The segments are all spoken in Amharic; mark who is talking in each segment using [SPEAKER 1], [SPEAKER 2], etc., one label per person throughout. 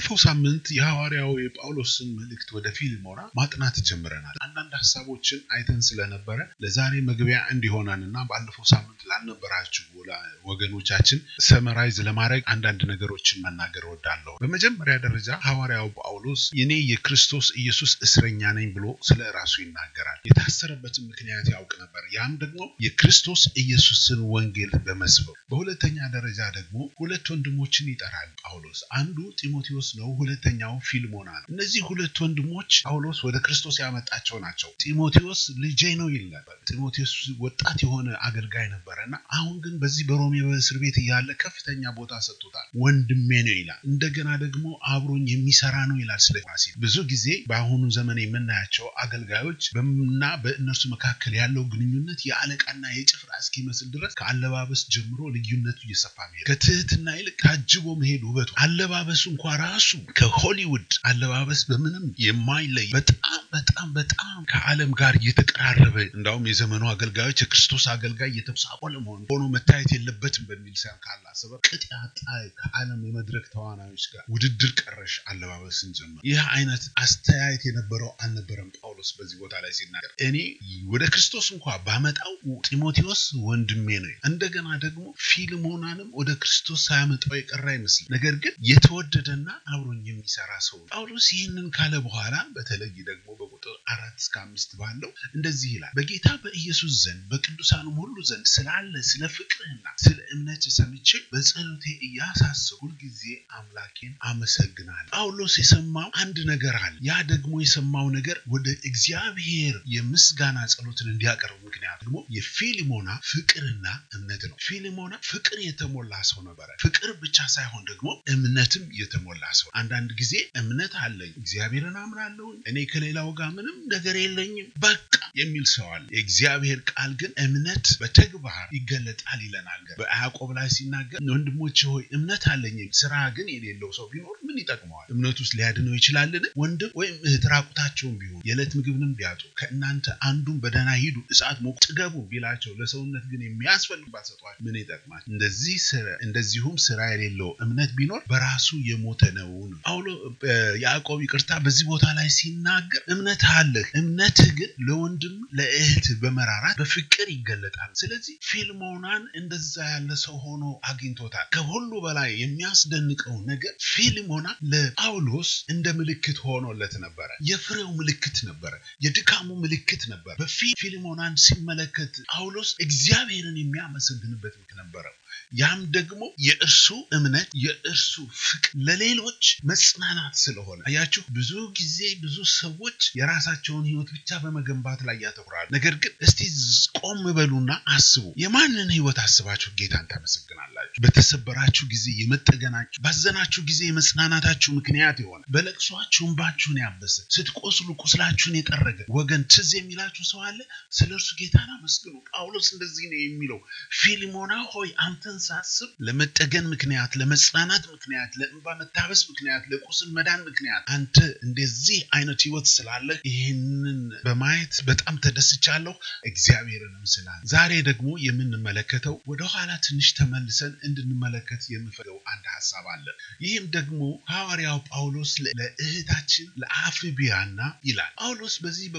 [SPEAKER 1] ባለፈው ሳምንት የሐዋርያው የጳውሎስን መልእክት ወደ ፊልሞና ማጥናት ጀምረናል። አንዳንድ ሀሳቦችን አይተን ስለነበረ ለዛሬ መግቢያ እንዲሆነንና ባለፈው ሳምንት ላልነበራችሁ ወገኖቻችን ሰመራይዝ ለማድረግ አንዳንድ ነገሮችን መናገር እወዳለሁ። በመጀመሪያ ደረጃ ሐዋርያው ጳውሎስ እኔ የክርስቶስ ኢየሱስ እስረኛ ነኝ ብሎ ስለ ራሱ ይናገራል። የታሰረበትን ምክንያት ያውቅ ነበር። ያም ደግሞ የክርስቶስ ኢየሱስን ወንጌል በመስበክ በሁለተኛ ደረጃ ደግሞ ሁለት ወንድሞችን ይጠራል ጳውሎስ። አንዱ ጢሞቴዎስ ነው፣ ሁለተኛው ፊልሞና ነው። እነዚህ ሁለት ወንድሞች ጳውሎስ ወደ ክርስቶስ ያመጣቸው ናቸው። ጢሞቴዎስ ልጄ ነው ይል ነበር። ጢሞቴዎስ ወጣት የሆነ አገልጋይ ነበረ እና አሁን ግን በዚህ በሮሜ በእስር ቤት እያለ ከፍተኛ ቦታ ሰጥቶታል። ወንድሜ ነው ይላል። እንደገና ደግሞ አብሮኝ የሚሰራ ነው ይላል። ስለ ፋሲል ብዙ ጊዜ በአሁኑ ዘመን የምናያቸው አገልጋዮች እና በእነርሱ መካከል ያለው ግንኙነት የአለቃና የጭፍራ እስኪመስል ድረስ ከአለባበስ ጀምሮ ልዩነቱ እየሰፋ መሄድ፣ ከትህትና ይልቅ ታጅቦ መሄድ ውበቱ፣ አለባበሱ እንኳ ራሱ ከሆሊውድ አለባበስ በምንም የማይለይ በጣም በጣም በጣም ከዓለም ጋር እየተቀራረበ እንዳውም የዘመኑ አገልጋዮች የክርስቶስ አገልጋይ እየተሳቆለ መሆን ሆኖ መታየት የለበትም በሚል ሳይሆን ካላሰበ ቅጥ ያጣ ከዓለም የመድረክ ተዋናዮች ጋር ውድድር ቀረሽ አለባበስን ጀመር። ይህ አይነት አስተያየት የነበረው አልነበረም። ጳውሎስ በዚህ ቦታ ላይ ሲናገር እኔ ወደ ክርስቶስ እንኳ ባመጣው ጢሞቴዎስ ወንድሜ ነው። እንደገና ደግሞ ፊልሞናንም ወደ ክርስቶስ ሳያመጣው የቀረ አይመስልም። ነገር ግን የተወደደና አብሮኝ የሚሰራ ሰው ጳውሎስ ይህንን ካለ በኋላ በተለይ ደግሞ በቁጥር አራት እስከ አምስት ባለው እንደዚህ ይላል። በጌታ በኢየሱስ ዘንድ በቅዱሳኑም ሁሉ ዘንድ ስላለ ስለ ፍቅርህና ስለ እምነት ሰምቼ በጸሎቴ እያሳስብ ሁልጊዜ አምላኬን አመሰግናለሁ። ጳውሎስ የሰማው አንድ ነገር አለ። ያ ደግሞ የሰማው ነገር ወደ እግዚአብሔር የምስጋና ጸሎትን እንዲያቀርብ ምክንያት ደግሞ የፊሊሞና ፍቅርና እምነት ነው። ፊሊሞና ፍቅር የተሞላ ሰው ነበረ። ፍቅር ብቻ ሳይሆን ደግሞ እምነትም የተሞላ ሰው። አንዳንድ ጊዜ እምነት አለኝ፣ እግዚአብሔርን አምናለሁ፣ እኔ ከሌላው ጋር ምንም ነገር የለኝም በቃ የሚል ሰው አለ። የእግዚአብሔር ቃል ግን እምነት በተግባር ይገለጣል ይለናል። በያዕቆብ ላይ ሲናገር ወንድሞች ሆይ እምነት አለኝ፣ ስራ ግን የሌለው ሰው ቢኖር ምን ይጠቅመዋል? እምነት ውስጥ ሊያድነው ይችላልን? ወንድም ወይም እህት ራቁታቸውን ቢሆን የዕለት ምግብንም ቢያጡ ከእናንተ አንዱን በደህና ሂዱ እሳት ሞቅ ጥገቡ ቢላቸው ለሰውነት ግን የሚያስፈልግ ባሰጧቸው ምን ይጠቅማል? እንደዚህ እንደዚሁም ስራ የሌለው እምነት ቢኖር በራሱ የሞተ ነው። ጳውሎ ያዕቆብ ይቅርታ፣ በዚህ ቦታ ላይ ሲናገር እምነት አለህ፣ እምነትህ ግን ለወንድም ለእህት በመራራት በፍቅር ይገለጣል። ስለዚህ ፊልሞናን እንደዛ ያለ ሰው ሆኖ አግኝቶታል። ከሁሉ በላይ የሚያስደንቀው ነገር ፊልሞና ለጳውሎስ እንደ ምልክት ሆኖለት ነበረ። የፍሬው ምልክት ነበረ። የድካሙ ምልክት ነበረ። በፊልሞናን ሲመለከት ጳውሎስ እግዚአብሔርን የሚያመሰግንበት ነበረው። ያም ደግሞ የእርሱ እምነት የእርሱ ፍቅር ለሌሎች መጽናናት ስለሆነ አያችሁ። ብዙ ጊዜ ብዙ ሰዎች የራሳቸውን ሕይወት ብቻ በመገንባት ላይ ያተኩራሉ። ነገር ግን እስቲ ቆም በሉና አስቡ። የማንን ሕይወት አስባችሁ ጌታን ታመሰግናላችሁ? በተሰበራችሁ ጊዜ የመጠገናችሁ፣ ባዘናችሁ ጊዜ የመጽናናታችሁ ምክንያት የሆነ በለቅሷችሁ እንባችሁን ያበሰ ስትቆስሉ ቁስላችሁን የጠረገ ወገን ትዝ የሚላችሁ ሰው አለ። ስለ እርሱ ጌታን አመስግኑ። ጳውሎስ እንደዚህ ነው የሚለው ፊልሞና ሆይ አንተን ሳስብ ለመጠገን ምክንያት፣ ለመጽናናት ምክንያት፣ ለእንባ መታበስ ምክንያት፣ ለቁስል መዳን ምክንያት አንተ እንደዚህ አይነት ህይወት ስላለ ይህንን በማየት በጣም ተደስቻለሁ። እግዚአብሔርንም ስላለ ዛሬ ደግሞ የምንመለከተው ወደኋላ ትንሽ ተመልሰን እንድንመለከት የምፈልገው አንድ ሀሳብ አለ። ይህም ደግሞ ሐዋርያው ጳውሎስ ለእህታችን ለአፍቢያና ይላል። ጳውሎስ በዚህ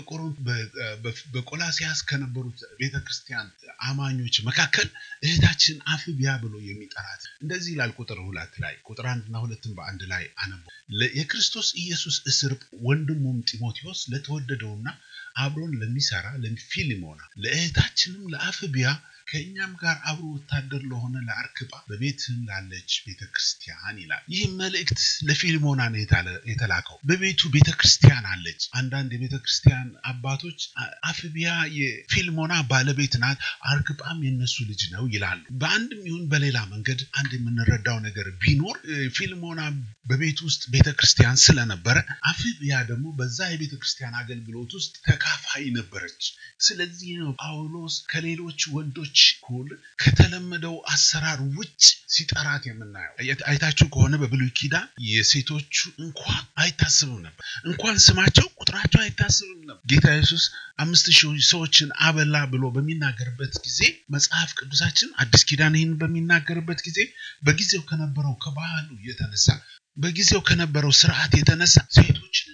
[SPEAKER 1] በቆላሲያስ ከነበሩት ቤተክርስቲያን አማኞች መካከል እህታችን አፍቢያ ብሎ የሚጠራት እንደዚህ ይላል። ቁጥር ሁለት ላይ ቁጥር አንድና ሁለትን በአንድ ላይ አነበ የክርስቶስ ኢየሱስ እስር ወንድሙም ጢሞቴዎስ ለተወደደውና አብሮን ለሚሰራ ለፊሊሞና ለእህታችንም ለአፍቢያ ከእኛም ጋር አብሮ ወታደር ለሆነ ለአርክጳ በቤትህም ላለች ቤተ ክርስቲያን ይላል። ይህ መልእክት ለፊልሞና ነው የተላከው። በቤቱ ቤተ ክርስቲያን አለች። አንዳንድ የቤተ ክርስቲያን አባቶች አፍቢያ የፊልሞና ባለቤት ናት፣ አርክጳም የነሱ ልጅ ነው ይላሉ። በአንድም ይሁን በሌላ መንገድ አንድ የምንረዳው ነገር ቢኖር ፊልሞና በቤት ውስጥ ቤተ ክርስቲያን ስለነበረ አፍቢያ ደግሞ በዛ የቤተ ክርስቲያን አገልግሎት ውስጥ ተካፋይ ነበረች። ስለዚህ ነው ጳውሎስ ከሌሎች ወንዶች እኩል ከተለመደው አሰራር ውጭ ሲጠራት የምናየው። አይታችሁ ከሆነ በብሉይ ኪዳን የሴቶቹ እንኳን አይታስብም ነበር። እንኳን ስማቸው ቁጥራቸው አይታስብም ነበር። ጌታ ኢየሱስ አምስት ሺህ ሰዎችን አበላ ብሎ በሚናገርበት ጊዜ መጽሐፍ ቅዱሳችን አዲስ ኪዳን ይህን በሚናገርበት ጊዜ በጊዜው ከነበረው ከባህሉ የተነሳ በጊዜው ከነበረው ስርዓት የተነሳ ሴቶችንና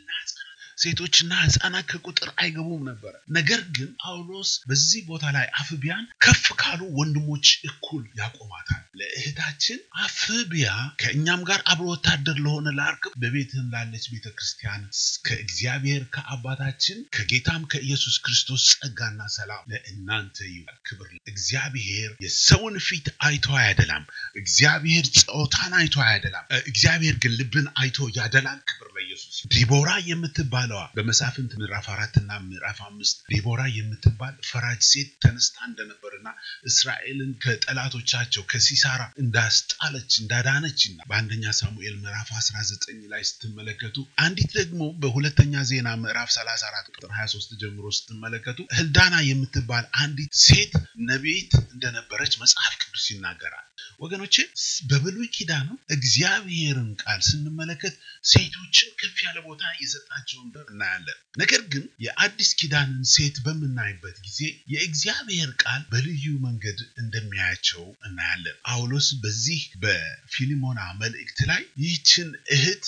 [SPEAKER 1] ሴቶችና ህፃናት ከቁጥር አይገቡም ነበረ። ነገር ግን ጳውሎስ በዚህ ቦታ ላይ አፍቢያን ከፍ ካሉ ወንድሞች እኩል ያቆማታል። ለእህታችን አፍቢያ ከእኛም ጋር አብሮ ወታደር ለሆነ ለአርክብ በቤትህም ላለች ቤተ ክርስቲያን ከእግዚአብሔር ከአባታችን ከጌታም ከኢየሱስ ክርስቶስ ጸጋና ሰላም ለእናንተ ይሁን። ክብር እግዚአብሔር የሰውን ፊት አይቶ አያደላም። እግዚአብሔር ጾታን አይቶ አያደላም። እግዚአብሔር ግን ልብን አይቶ ያደላል። ክብር ለኢየሱስ። ዲቦራ የምትባለዋ በመሳፍንት ምዕራፍ አራት እና ምዕራፍ አምስት ዲቦራ የምትባል ፈራጅ ሴት ተነስታ እንደነበርና እስራኤልን ከጠላቶቻቸው ከሲሳራ እንዳስጣለች እንዳዳነች እና በአንደኛ ሳሙኤል ምዕራፍ 19 ላይ ስትመለከቱ አንዲት ደግሞ በሁለተኛ ዜና ምዕራፍ 34 ቁጥር 23 ጀምሮ ስትመለከቱ ህልዳና የምትባል አንዲት ሴት ነቢይት እንደነበረች መጽሐፍ ቅዱስ ይናገራል። ወገኖቼ በብሉይ ኪዳንም እግዚአብሔርን ቃል ስንመለከት ሴቶችን ከፍ ያለ ቦታ የሰጣቸውን እናያለን። ነገር ግን የአዲስ ኪዳንን ሴት በምናይበት ጊዜ የእግዚአብሔር ቃል በልዩ መንገድ እንደሚያያቸው እናያለን። ጳውሎስ በዚህ በፊሊሞና መልእክት ላይ ይህችን እህት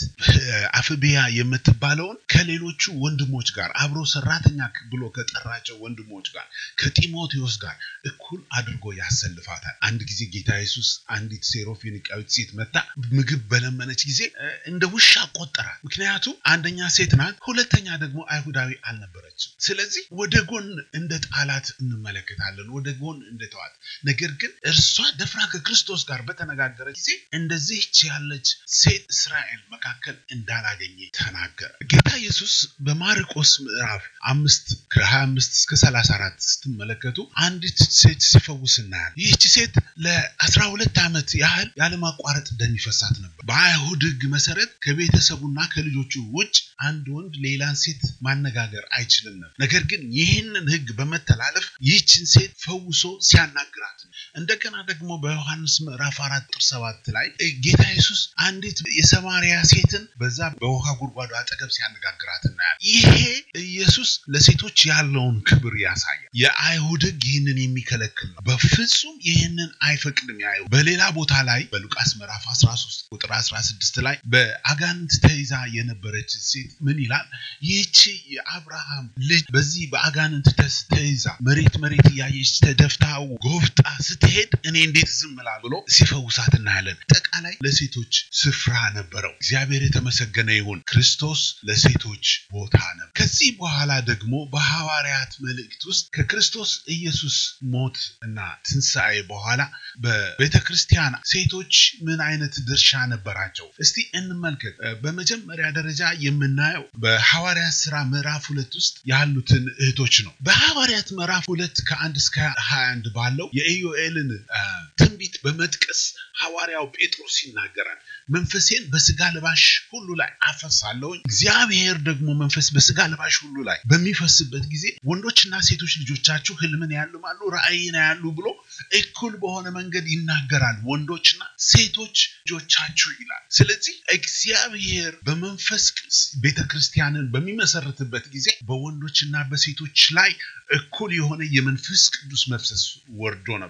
[SPEAKER 1] አፍቢያ የምትባለውን ከሌሎቹ ወንድሞች ጋር አብሮ ሰራተኛ ብሎ ከጠራቸው ወንድሞች ጋር ከጢሞቴዎስ ጋር እኩል አድርጎ ያሰልፋታል። አንድ ጊዜ ጌታ ኢየሱስ አንዲት ሴሮፊኒቃዊት ሴት መታ ምግብ በለመነች ጊዜ እንደ ውሻ ቆጠራል። ምክንያቱም አንደኛ ሴት ናት፣ ሁለተኛ ደግሞ አይሁዳዊ አልነበረችም። ስለዚህ ወደ ጎን እንደ ጣላት እንመለከታለን፣ ወደ ጎን እንደተዋት። ነገር ግን እርሷ ደፍራ ከክርስቶስ ጋር በተነጋገረ ጊዜ እንደዚህች ያለች ሴት እስራኤል መካከል እንዳላገኘ ተናገረ። ጌታ ኢየሱስ በማርቆስ ምዕራፍ አምስት ከሀያ አምስት እስከ ሰላሳ አራት ስትመለከቱ አንዲት ሴት ሲፈውስ እናያለን። ይህች ሴት ለአስራ ሁለት ዓመት ያህል ያለማቋረጥ ደም ይፈሳት ነበር። በአይሁድ ሕግ መሰረት ከቤተሰቡና ከልጆቹ ውጭ አንድ ወንድ ሌላን ሴት ማነጋገር አይችልም ነበር። ነገር ግን ይህንን ሕግ በመተላለፍ ይህችን ሴት ፈውሶ ሲያናግራት እንደገና ደግሞ በዮሐንስ ምዕራፍ አራት ቁጥር ሰባት ላይ ጌታ ኢየሱስ አንዲት የሰማርያ ሴትን በዛ በውሃ ጉድጓዱ አጠገብ ሲያነጋግራት እናያለን። ይሄ ኢየሱስ ለሴቶች ያለውን ክብር ያሳያል። የአይሁድ ሕግ ይህንን የሚከለክል ነው። በፍጹም ይህንን አይፈቅድም። ያዩ በሌላ ቦታ ላይ በሉቃስ ምዕራፍ 13 ቁጥር 16 ላይ በአጋንንት ተይዛ የነበረች ሴት ምን ይላል? ይህቺ የአብርሃም ልጅ በዚህ በአጋንንት ተይዛ መሬት መሬት እያየች ተደፍታ ጎፍጣ ስትሄድ እኔ እንዴት ዝም እላለሁ ብሎ ሲፈውሳት እናያለን። አጠቃላይ ለሴቶች ስፍራ ነበረው። እግዚአብሔር የተመሰገነ ይሁን። ክርስቶስ ለሴቶች ቦታ ነው። ከዚህ በኋላ ደግሞ በሐዋርያት መልእክት ውስጥ ከክርስቶስ ኢየሱስ ሞት እና ትንሣኤ በኋላ በቤተ ክርስቲያን ሴቶች ምን አይነት ድርሻ ነበራቸው? እስቲ እንመልከት። በመጀመሪያ ደረጃ የምናየው በሐዋርያት ስራ ምዕራፍ ሁለት ውስጥ ያሉትን እህቶች ነው። በሐዋርያት ምዕራፍ ሁለት ከአንድ እስከ ሀያ አንድ ባለው የኢዮኤልን ትንቢት በመጥቀስ ሐዋርያው ጴጥሮስ ይናገራል። መንፈሴን በስጋ ለባሽ ሁሉ ላይ አፈሳለሁኝ። እግዚአብሔር ደግሞ መንፈስ በስጋ ለባሽ ሁሉ ላይ በሚፈስበት ጊዜ ወንዶችና ሴቶች ልጆቻችሁ ህልምን ያልማሉ፣ ራእይን ያሉ ብሎ እኩል በሆነ መንገድ ይናገራል። ወንዶችና ሴቶች ልጆቻችሁ ይላል። ስለዚህ እግዚአብሔር በመንፈስ ቤተ ክርስቲያንን በሚመሰርትበት ጊዜ በወንዶችና በሴቶች ላይ እኩል የሆነ የመንፈስ ቅዱስ መፍሰስ ወርዶ ነበር።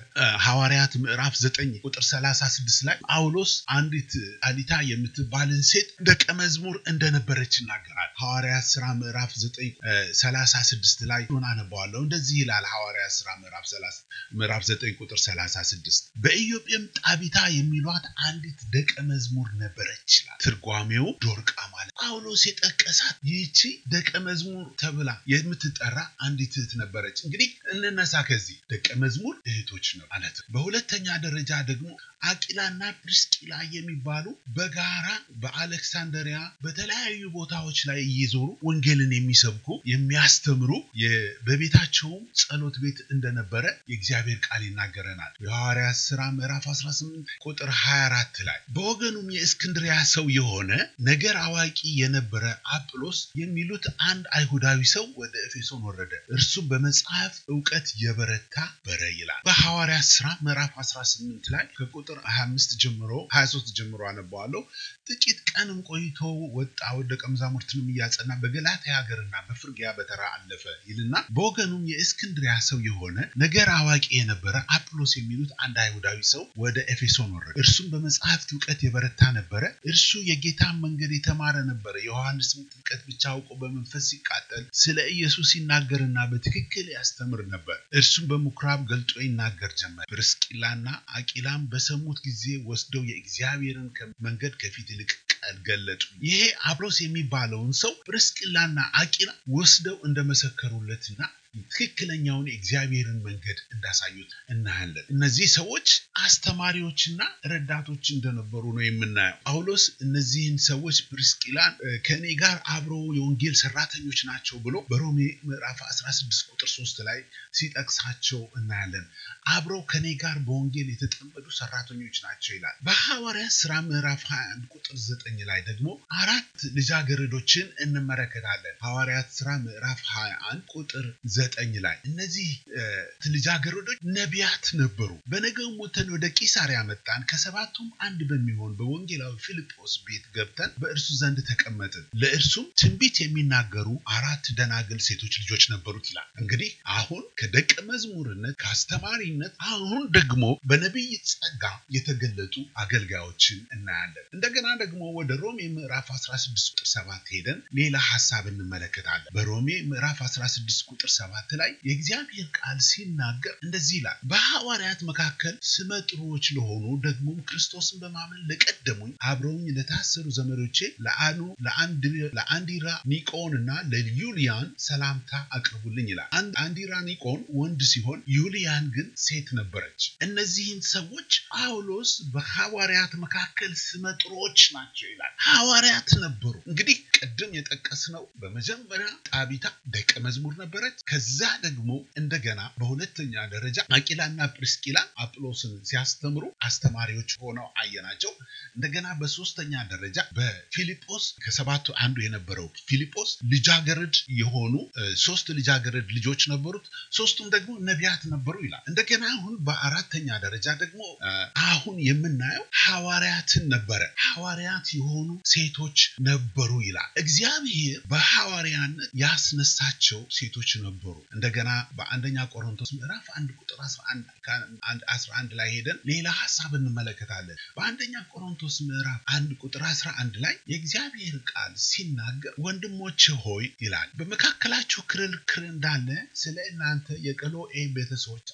[SPEAKER 1] በሐዋርያት ምዕራፍ ዘጠኝ ቁጥር ሰላሳ ስድስት ላይ ጳውሎስ አንዲት አሊታ የምትባልን ሴት ደቀ መዝሙር እንደነበረች ይናገራል። ሐዋርያት ስራ ምዕራፍ ዘጠኝ ሰላሳ ስድስት ላይ ሆን አነባዋለሁ። እንደዚህ ይላል ሐዋርያት ስራ ምዕራፍ ዘጠኝ ቁጥር ሰላሳ ስድስት በኢዮጴም ጣቢታ የሚሏት አንዲት ደቀ መዝሙር ነበረች ይላል። ትርጓሜው ዶርቃ ማለት ጳውሎስ የጠቀሳት ይህቺ ደቀ መዝሙር ተብላ የምትጠራ አንዲት እህት ነበረች። እንግዲህ እንነሳ ከዚህ ደቀ መዝሙር እህቶች ነው ማለት ነው። በሁለተኛ ደረጃ ደግሞ አቂላና ፕሪስቂላ የሚባሉ በጋራ በአሌክሳንደሪያ በተለያዩ ቦታዎች ላይ እየዞሩ ወንጌልን የሚሰብኩ የሚያስተምሩ በቤታቸውም ጸሎት ቤት እንደነበረ የእግዚአብሔር ቃል ይናገረናል። የሐዋርያት ሥራ ምዕራፍ 18 ቁጥር 24 ላይ በወገኑም የእስክንድሪያ ሰው የሆነ ነገር አዋቂ የነበረ አጵሎስ የሚሉት አንድ አይሁዳዊ ሰው ወደ ኤፌሶን ወረደ። እርሱም በመጽሐፍ እውቀት የበረታ በረ ይላል። በሐዋርያት ሥራ ምዕራፍ 18 ላይ ከቁጥር 25 ጀምሮ 23 ጀምሮ አነባዋለሁ። ጥቂት ቀንም ቆይቶ ወጣ፣ ደቀ መዛሙርትንም እያጸና በገላትያ ሀገርና በፍርግያ በተራ አለፈ ይልና በወገኑም የእስክንድሪያ ሰው የሆነ ነገር አዋቂ የነበረ የነበረ አጵሎስ የሚሉት አንድ አይሁዳዊ ሰው ወደ ኤፌሶን ወረደ። እርሱም በመጽሐፍት እውቀት የበረታ ነበረ። እርሱ የጌታን መንገድ የተማረ ነበረ። የዮሐንስም ጥምቀት ብቻ አውቆ በመንፈስ ሲቃጠል ስለ ኢየሱስ ሲናገርና በትክክል ያስተምር ነበር። እርሱም በምኩራብ ገልጦ ይናገር ጀመር። ፕርስቂላና አቂላም በሰሙት ጊዜ ወስደው የእግዚአብሔርን መንገድ ከፊት ይልቅ ገለጡ። ይሄ አጵሎስ የሚባለውን ሰው ፕርስቂላና አቂላ ወስደው እንደመሰከሩለትና ትክክለኛውን የእግዚአብሔርን መንገድ እንዳሳዩት እናያለን። እነዚህ ሰዎች አስተማሪዎችና ረዳቶች እንደነበሩ ነው የምናየው። ጳውሎስ እነዚህን ሰዎች ፕርስቂላን ከእኔ ጋር አብረው የወንጌል ሰራተኞች ናቸው ብሎ በሮሜ ምዕራፍ 16 ቁጥር 3 ላይ ሲጠቅሳቸው እናያለን። አብረው ከእኔ ጋር በወንጌል የተጠመዱ ሰራተኞች ናቸው ይላል። በሐዋርያት ስራ ምዕራፍ 21 ቁጥር 9 ላይ ደግሞ አራት ልጃገረዶችን እንመለከታለን። ሐዋርያት ስራ ምዕራፍ 21 ቁጥር ዘጠኝ ላይ እነዚህ ልጃገረዶች ነቢያት ነበሩ። በነገው ሞተን ወደ ቂሳሪያ መጣን። ከሰባቱም አንድ በሚሆን በወንጌላዊ ፊልጶስ ቤት ገብተን በእርሱ ዘንድ ተቀመጥን። ለእርሱም ትንቢት የሚናገሩ አራት ደናግል ሴቶች ልጆች ነበሩት ይላል። እንግዲህ አሁን ከደቀ መዝሙርነት ከአስተማሪነት አሁን ደግሞ በነቢይ ጸጋ የተገለጡ አገልጋዮችን እናያለን። እንደገና ደግሞ ወደ ሮሜ ምዕራፍ 16 ቁጥር 7 ሄደን ሌላ ሀሳብ እንመለከታለን። በሮሜ ምዕራፍ 16 ቁጥር 7 ላይ የእግዚአብሔር ቃል ሲናገር እንደዚህ ይላል፣ በሐዋርያት መካከል ስመጥሮች ለሆኑ ደግሞም ክርስቶስን በማመን ለቀደሙኝ አብረውኝ ለታሰሩ ዘመዶቼ ለአኑ ለአንዲራ ኒቆን እና ለዩሊያን ሰላምታ አቅርቡልኝ ይላል። አንዲራ ኒቆን ወንድ ሲሆን ዩሊያን ግን ሴት ነበረች። እነዚህን ሰዎች ጳውሎስ በሐዋርያት መካከል ስመጥሮች ናቸው ይላል። ሐዋርያት ነበሩ። እንግዲህ ቅድም የጠቀስነው በመጀመሪያ ጣቢታ ደቀ መዝሙር ነበረች። ከዛ ደግሞ እንደገና በሁለተኛ ደረጃ አቂላና ፕርስቂላ አጵሎስን ሲያስተምሩ አስተማሪዎች ሆነው አየናቸው። እንደገና በሶስተኛ ደረጃ በፊልጶስ ከሰባቱ አንዱ የነበረው ፊልጶስ ልጃገረድ የሆኑ ሶስት ልጃገረድ ልጆች ነበሩት። ሶስቱም ደግሞ ነቢያት ነበሩ ይላል። እንደገና አሁን በአራተኛ ደረጃ ደግሞ አሁን የምናየው ሐዋርያትን ነበረ። ሐዋርያት የሆኑ ሴቶች ነበሩ ይላል። እግዚአብሔር በሐዋርያነት ያስነሳቸው ሴቶች ነበሩ። እንደገና በአንደኛ ቆሮንቶስ ምዕራፍ አንድ ቁጥር 11 ላይ ሄደን ሌላ ሀሳብ እንመለከታለን። በአንደኛ ቆሮንቶስ ምዕራፍ አንድ ቁጥር 11 ላይ የእግዚአብሔር ቃል ሲናገር ወንድሞች ሆይ ይላል በመካከላችሁ ክርክር እንዳለ ስለ እናንተ የቀሎኤ ቤተሰቦች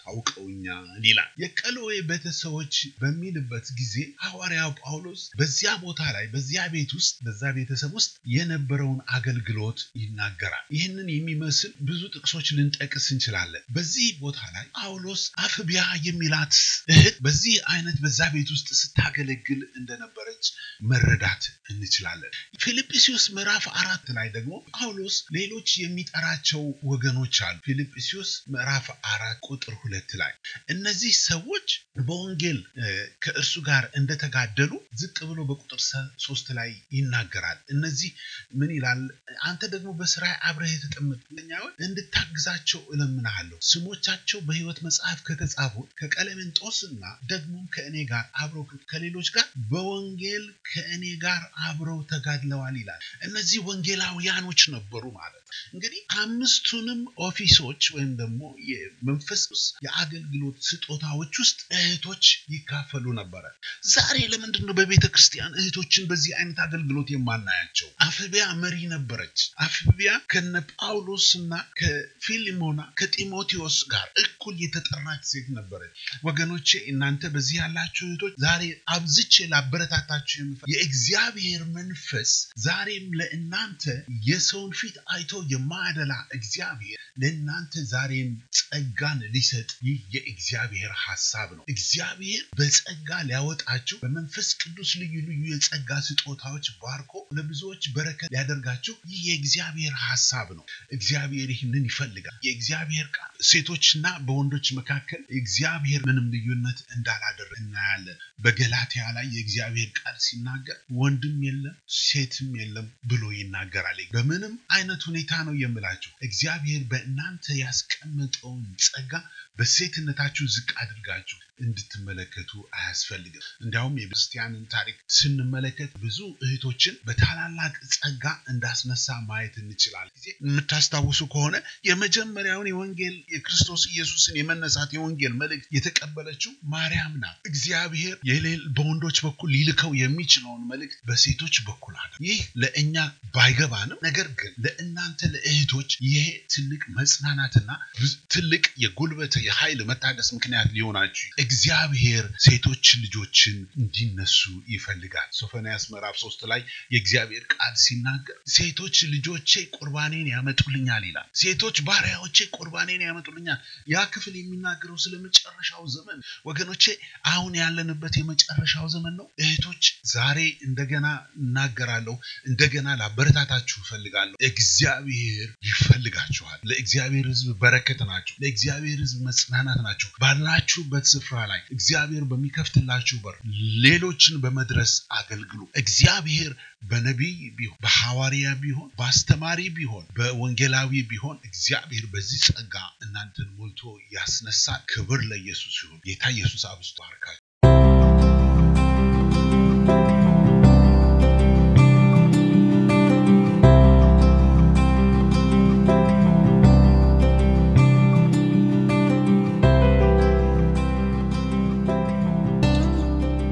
[SPEAKER 1] አስታውቀውኛል ይላል። የቀሎኤ ቤተሰቦች በሚልበት ጊዜ ሐዋርያው ጳውሎስ በዚያ ቦታ ላይ በዚያ ቤት ውስጥ በዛ ቤተሰብ ውስጥ የነበረውን አገልግሎት ይናገራል። ይህንን የሚመስል ብዙ ጥቅሶች ልንጠቅስ እንችላለን። በዚህ ቦታ ላይ ጳውሎስ አፍቢያ የሚላት እህት በዚህ አይነት በዛ ቤት ውስጥ ስታገለግል እንደነበረች መረዳት እንችላለን። ፊልጵስዩስ ምዕራፍ አራት ላይ ደግሞ ጳውሎስ ሌሎች የሚጠራቸው ወገኖች አሉ። ፊልጵስዩስ ምዕራፍ አራት ቁጥር ሁለት ላይ እነዚህ ሰዎች በወንጌል ከእርሱ ጋር እንደተጋደሉ ዝቅ ብሎ በቁጥር ሶስት ላይ ይናገራል። እነዚህ ምን ይላል? አንተ ደግሞ በስራ አብረህ የተጠመጥኛውን እንድታግዛቸው እለምናሃለሁ። ስሞቻቸው በሕይወት መጽሐፍ ከተጻፉ ከቀለሜንጦስና ደግሞም ከእኔ ጋር አብረው ከሌሎች ጋር በወንጌል ከእኔ ጋር አብረው ተጋድለዋል ይላል። እነዚህ ወንጌላውያኖች ነበሩ ማለት ነው። እንግዲህ አምስቱንም ኦፊሶች ወይም ደግሞ የመንፈስ የአገልግሎት ስጦታዎች ውስጥ እህቶች ይካፈሉ ነበረ። ዛሬ ለምንድን ነው በቤተ ክርስቲያን እህቶችን በዚህ አይነት አገልግሎት የማናያቸው? አፍቢያ መሪ ነበረች። አፍቢያ ከነ ጳውሎስ እና ከፊሊሞና ከጢሞቴዎስ ጋር እኩል የተጠራች ሴት ነበረች። ወገኖቼ እናንተ በዚህ ያላችሁ እህቶች ዛሬ አብዝቼ ላበረታታችሁ የምፈ የእግዚአብሔር መንፈስ ዛሬም ለእናንተ የሰውን ፊት አይቶ የማያደላ እግዚአብሔር ለእናንተ ዛሬም ጸጋን ሊሰጥ ይህ የእግዚአብሔር ሀሳብ ነው። እግዚአብሔር በጸጋ ሊያወጣችሁ በመንፈስ ቅዱስ ልዩ ልዩ የጸጋ ስጦታዎች ባርኮ ለብዙዎች በረከት ሊያደርጋችሁ ይህ የእግዚአብሔር ሀሳብ ነው። እግዚአብሔር ይህንን ይፈልጋል። የእግዚአብሔር ቃል ሴቶችና በወንዶች መካከል እግዚአብሔር ምንም ልዩነት እንዳላደረገ እናያለን። በገላትያ ላይ የእግዚአብሔር ቃል ሲናገር ወንድም የለም ሴትም የለም ብሎ ይናገራል። በምንም አይነት ሁኔታ ነው የምላችሁ እግዚአብሔር በእናንተ ያስቀመጠውን ጸጋ በሴትነታችሁ ዝቅ አድርጋችሁ እንድትመለከቱ አያስፈልግም። እንዲያውም የክርስቲያንን ታሪክ ስንመለከት ብዙ እህቶችን በታላላቅ ጸጋ እንዳስነሳ ማየት እንችላለን። ጊዜ የምታስታውሱ ከሆነ የመጀመሪያውን የወንጌል የክርስቶስ ኢየሱስን የመነሳት የወንጌል መልእክት የተቀበለችው ማርያም ናት። እግዚአብሔር በወንዶች በኩል ሊልከው የሚችለውን መልእክት በሴቶች በኩል አለ። ይህ ለእኛ ባይገባንም፣ ነገር ግን ለእናንተ ለእህቶች ይሄ ትልቅ መጽናናትና ትልቅ የጉልበት የኃይል መታደስ ምክንያት ሊሆናችሁ እግዚአብሔር ሴቶች ልጆችን እንዲነሱ ይፈልጋል። ሶፎንያስ ምዕራፍ ሶስት ላይ የእግዚአብሔር ቃል ሲናገር ሴቶች ልጆቼ ቁርባኔን ያመጡልኛል ይላል። ሴቶች ባሪያዎቼ ቁርባኔን ያመጡልኛል። ያ ክፍል የሚናገረው ስለ መጨረሻው ዘመን ወገኖቼ፣ አሁን ያለንበት የመጨረሻው ዘመን ነው። እህቶች ዛሬ እንደገና እናገራለሁ፣ እንደገና ላበረታታችሁ እፈልጋለሁ። እግዚአብሔር ይፈልጋችኋል። ለእግዚአብሔር ሕዝብ በረከት ናችሁ። ለእግዚአብሔር ሕዝብ መጽናናት ናችሁ። ባላችሁበት ስፍራ ላይ እግዚአብሔር በሚከፍትላችሁ በር ሌሎችን በመድረስ አገልግሉ። እግዚአብሔር በነቢይ ቢሆን በሐዋርያ ቢሆን በአስተማሪ ቢሆን በወንጌላዊ ቢሆን እግዚአብሔር በዚህ ጸጋ እናንተን ሞልቶ ያስነሳል። ክብር ለኢየሱስ ይሁን። ጌታ ኢየሱስ አብዝቶ አርካችሁ